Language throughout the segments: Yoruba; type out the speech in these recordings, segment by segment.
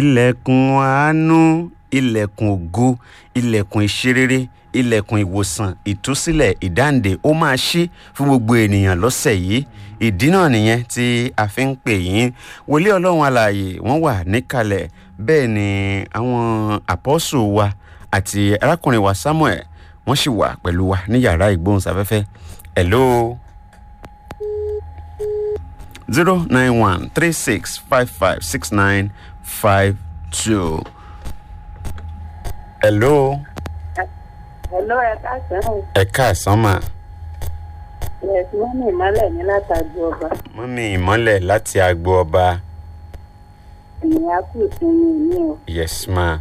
ilẹ̀kùn àánú ilẹ̀kùn ògo ilẹ̀kùn ìṣerere ilẹ̀kùn ìwòsàn ìtúsílẹ̀ ìdáǹdè ó máa ṣí fún gbogbo ènìyàn lọ́sẹ̀ yìí ìdí náà nìyẹn tí a fi ń pè yín wòlíì ọlọ́run alààyè wọ́n wà níkàlẹ̀ bẹ́ẹ̀ ni àwọn àpọ́sù wa àti arákùnrin wa samuel wọ́n sì wà pẹ̀lú wa ní yàrá ìgbóhùnsáfẹ́fẹ́ hello zero nine one three six five five six nine five two. hello Hello, ẹ káàsán o. ẹ káàsán mà Yes, wọ́n ní ìmọ́lẹ̀ ní látàgbé ọba. mọ́mí ìmọ́lẹ̀ láti agbo ọba Ènìyàn á kù sínú ìní o. yes ma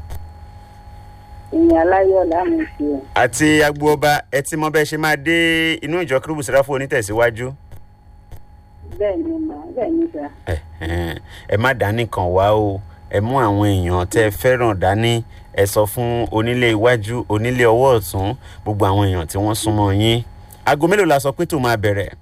Ènìyàn aláyọ̀ láàmú sí o. àti agbo ọba ẹ ti mọ bẹ́ẹ̀ ṣe máa dé inú ìjọ kérúbù sẹ́ráfù onítẹ̀síwájú Bẹ́ẹ̀ ni mà bẹ́ẹ̀ ni sà. Ẹ̀hẹ́n. ẹ má dání kan wá o ẹ mú àwọn èèyàn tẹ́ ẹ fẹ́ràn dání ẹ sọ fún onílé iwájú onílé ọwọ́ ọ̀tún gbogbo àwọn èèyàn tí wọ́n súnmọ́ yín aago mélòó la sọ pé tó máa bẹ̀rẹ̀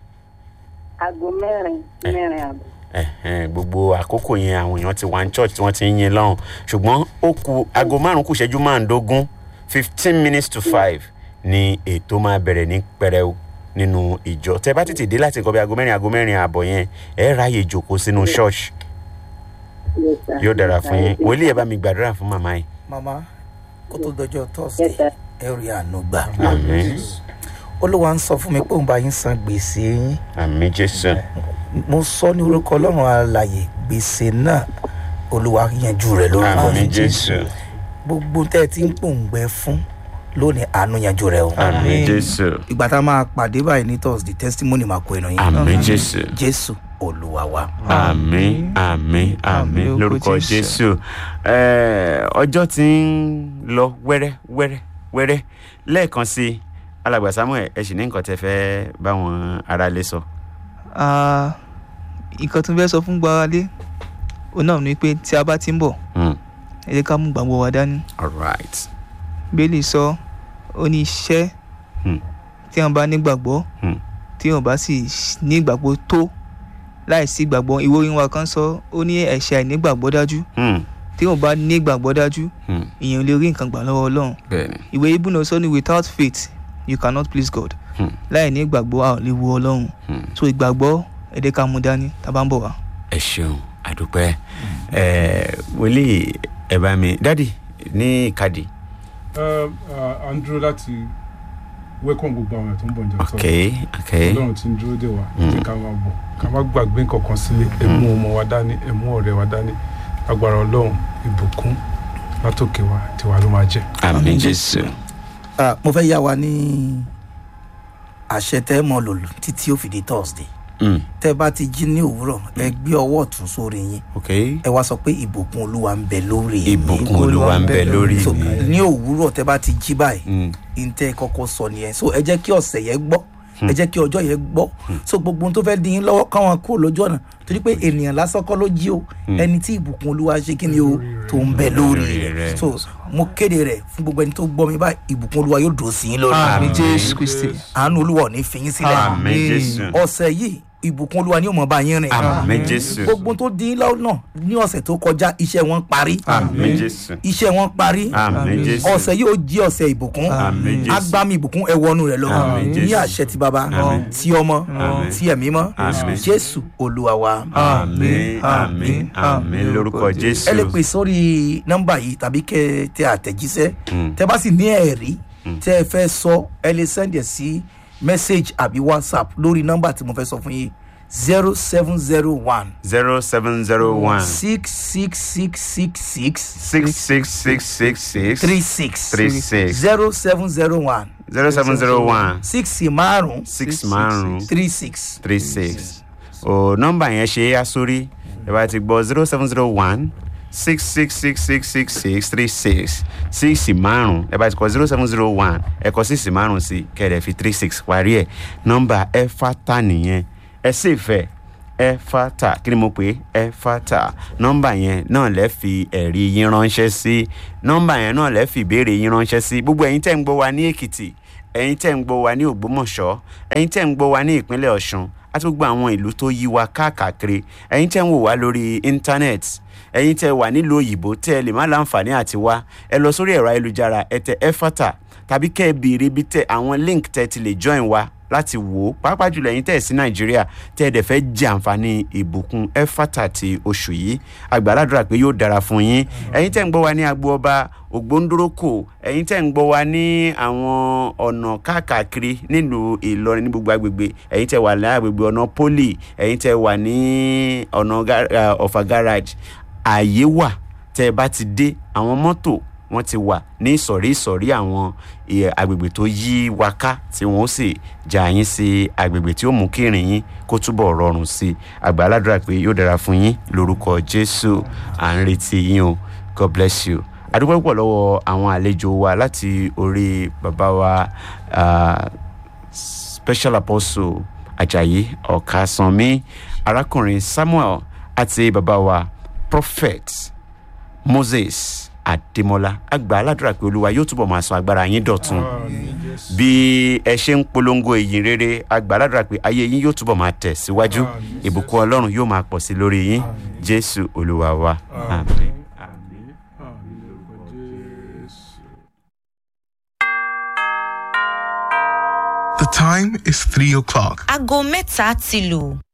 Aago mẹ́rin sí mẹ́rin àbọ̀. Ẹ̀hẹ́n, gbogbo àkókò yẹn àwọn èèyàn ti wà ní church tí wọ́n ti ń yin lọ́hùn ṣùgbọ́n ó ku aago márùn-ún kù ṣẹ́jú márùndógún fifteen minutes to five ni ètò máa bẹ̀rẹ̀ ní pẹrẹu nínú ìjọ tẹ bá tètè dé láti nǹkan bí aago mẹ́rin aago mẹ́rin ààbọ̀ yẹn ẹ ráàyè jòkó sínú church Yes, sir. yóò dára fún yín Yes, sir. wòlíì ẹ bá mi gbàdúrà fún màmá yìí. mama kó tó dọjọ́ Yes, thursday sir. ẹ rí àánú gbà àmín olúwa ń sọ fún mi pé òun bá yín san gbèsè yín àmín jésù mo sọ ní orúkọ ọlọ́run alàyè gbèsè náà olúwa yanjú rẹ̀ lórúkọ àmín jésù gbogbo tẹ́ ẹ ti ń pòǹgbẹ fún lónìí àánú yanjú rẹ̀ o àmín jésù ìgbà tá a máa pàdé báyìí ní thursday testimony máa kó ẹnu yín àmín jésù jésù olúwa wa. àmín àmín àmín lórúkọ jésù Ẹ, ọjọ́ tí ń lọ wẹ́rẹ́ wẹ́rẹ́ wẹ́rẹ́ lẹ́ẹ̀kan sí i alàgbà samuel ẹ sì ní nǹkan tẹ fẹ́ báwọn aráalé sọ. Ah, nǹkan tó ń fẹ́ sọ fún gbáralé òun náà ni pé tí a bá ti ń bọ̀ Hmm, ẹ jẹ́ ká mú gbàgbọ́ wa dání all right. bẹ́ẹ̀lì sọ ó ní iṣẹ́ Hmm, tí wọ́n bá nígbàgbọ́ hmm, tí wọ́n bá sì ní ìgbàgbọ́ tó láì sí ìgbàgbọ́ ìwé orin wa kan sọ ó ní ẹ̀ṣẹ̀ àìnígbàgbọ́ dájú hmm, tí wọ́n bá ní ìgbàgbọ́ dájú hmm. èèyàn ò lè rí nǹkan gbà lọ́wọ́ ọlọ́run bẹ́ẹ̀ni. ìwé ibùnà sọ ní without faith you cannot please God Hmm, láì ní ìgbàgbọ́ a ò lè wo ọlọ́run hmm. so ìgbàgbọ́ ẹ jẹ́ ká mú dání tá a bá ń bọ̀ wá. ẹ ṣeun àdúpẹ́ ẹ wòlíì ẹ bá mi dádì ní ìkadì. Um, uh, à ń dúró láti welcome gbogbo àwọn ẹ̀ tó ń bọ̀ ǹjẹ́ ok ok ọlọ́run ti ń dúró dè wá jẹ́ ká máa bọ̀ ká má gbàgbé nǹkankan sílé ẹ mú ọmọ wa dání ẹ mú ọ̀rẹ́ wa dání agbára ọlọ́run ìbùkún látòkè wa tiwa ló máa jẹ́. àmín jésù. Ah, mo fẹ́ yá wa ní àṣẹ tẹ́ mọ lòlù títí ó fi di thursday Hmm, tẹ́ bá ti jí ní òwúrọ̀ ẹ gbé ọwọ́ ọ̀tún sórí yín ok ẹ wá sọ pé ìbùkún olúwa ń bẹ lórí mi. ìbùkún olúwa ń bẹ lórí so mi. ní òwúrọ̀ tẹ́ bá ti jí báyìí Hmm, ntẹ kọ́kọ́ sọ nìyẹn so ẹ jẹ́ kí ọ̀sẹ̀ yẹn gbọ́ ẹ jẹ́ kí ọjọ́ yẹn gbọ́ so gbogbo ohun tó fẹ́ dín in lọ́wọ́ káwọn kúrò lójú ọ̀nà torí pé ènìyàn lásán kọ́ ló jí o ẹni tí ìbùkún olúwa ṣe kí ni o tó ń bẹ lórí Lórí rẹ̀. rẹ̀ so mo kéde rẹ̀ fún gbogbo ẹni tó gbọ́ mi báyìí ìbùkún olúwa yóò dùn sí yín lórí àmì Àmín. jésù kristi àánú olúwa ò ní fi yín sílẹ̀ àmín jésù. ọ̀sẹ̀ yìí ìbùkún olúwa ni yóò mọ̀ bá yín rìn àmín jésù. gbogbo tó dín in lọ́wọ́ náà ní ọ̀sẹ̀ tó kọjá iṣẹ́ wọn parí àmín jésù. iṣẹ́ wọn parí àmín jésù. ọ̀sẹ̀ yìí ó jí ọ̀sẹ̀ ìbùkún àmín jésù. agbami ìbùkún ẹ wọnú rẹ lọ Àmín, ní Jésù. àṣẹ ti baba Àmín. ti ọmọ Àmín. ti ẹ̀mí mọ́ Àmín. jésù olúwa wa. àmín àmín àmín lórúkọ jésù. ẹ lè pè sórí nọ́mbà yìí tàbí kẹ́ ẹ tẹ àtẹ̀jíṣẹ́ Mm. tẹ bá sì ní ẹ̀rí tẹ́ ẹ fẹ́ sọ ẹ lè sẹ́ndẹ̀ sí message àbí whatsapp lórí nọ́mbà tí mo fẹ́ sọ fún yín zero seven zero one zero seven zero one six six six six six six six six six six three six three six zero seven zero one zero seven zero one six márùn six márùn three six. three six o nọ́mbà yẹn ṣe é yá sórí ẹ bá ti gbọ́ zero seven zero one six six six six six six three six six márùn ẹ bá ti kọ zero seven zero one ẹ kọ six márùn sí kẹrẹ fi three six parí ẹ nọ́mbà ẹ fata nìyẹn ẹ sì fẹ́ ẹ fata kí ni mo pè é ẹ fata nọ́mbà yẹn náà lẹ fi ẹ̀rí yín ránṣẹ́ sí nọ́mbà yẹn náà lẹ fi ìbéèrè yín ránṣẹ́ sí gbogbo ẹ̀yin tẹ́ ń gbọ́ wa ní èkìtì ẹ̀yin tẹ́ ń gbọ́ wa ní ògbómọ̀ṣọ́ ẹ̀yin tẹ́ ń gbọ́ wa ní ìpínlẹ̀ ọ̀ṣun àti gbogbo àwọn ìlú tó yí wa káàkiri ẹ̀yin tẹ́ ń wò wá lórí íńtánẹ́ẹ̀tì ẹ̀yin tẹ́ wà nílùú òyìnbó tẹ́ ẹ lè má láǹfààní àti wá ẹ lọ sórí ẹ̀rọ ayélujára ẹ tẹ ẹfátà tàbí kẹ́ ẹ béèrè bí tẹ àwọn link tẹ́ ti lè join wa láti wò ó pàápàá jùlọ ẹ̀yin tẹ́ ẹ̀ sí nàìjíríà tẹ́ ẹ dẹ̀ fẹ́ jẹ àǹfààní ìbùkún ẹfátà ti oṣù yìí àgbàládùra pé yóò dára fún yín ẹ̀yin tẹ́ ń gbọ́ wa ní agbo ọba ògbóńdórókò ẹ̀yin tẹ́ ń gbọ́ wa ní àwọn ọ̀nà káàkiri nílùú ìlọrin ní gbogbo agbègbè ẹ̀yin tẹ́ wà ní agbègbè ọ̀nà poli ẹ̀yin tẹ́ wà ní ọ̀nà ga- ah, ọ̀fà garage ààyè wà tẹ́ ẹ bá ti dé àwọn mọ́tò wọ́n ti wà ní ìsọ̀rí ìsọ̀rí àwọn eh, agbègbè tó yí wa ká tí wọ́n ó sì já yín sí agbègbè tí ó mú kí ìrìn yín kó túbọ̀ rọrùn sí i àgbà aládùúrà pé yóò dára fún yín lórúkọ jésù à ń retí yín o god bless you adúpẹ́ púpọ̀ lọ́wọ́ àwọn àlejò wa láti orí bàbá wa ah, special apostle ajayi ọ̀kasànmí arákùnrin samuel àti bàbá wa prophet moses adémọlá àgbà aládùúrà pé olúwa yóò túbọ̀ máa sọ agbára yín dọ̀tun bí ẹ ṣe ń polongo ìyìn rere àgbà aládùúrà pé ayé yín yóò túbọ̀ máa tẹ̀ síwájú Àmín. ìbùkún ọlọ́run yóò máa pọ̀ sí lórí yín jésù olúwa wa àmín. àmín àmín lórúkọ jésù. The time is 3 o'clock. aago mẹ́ta ti lù.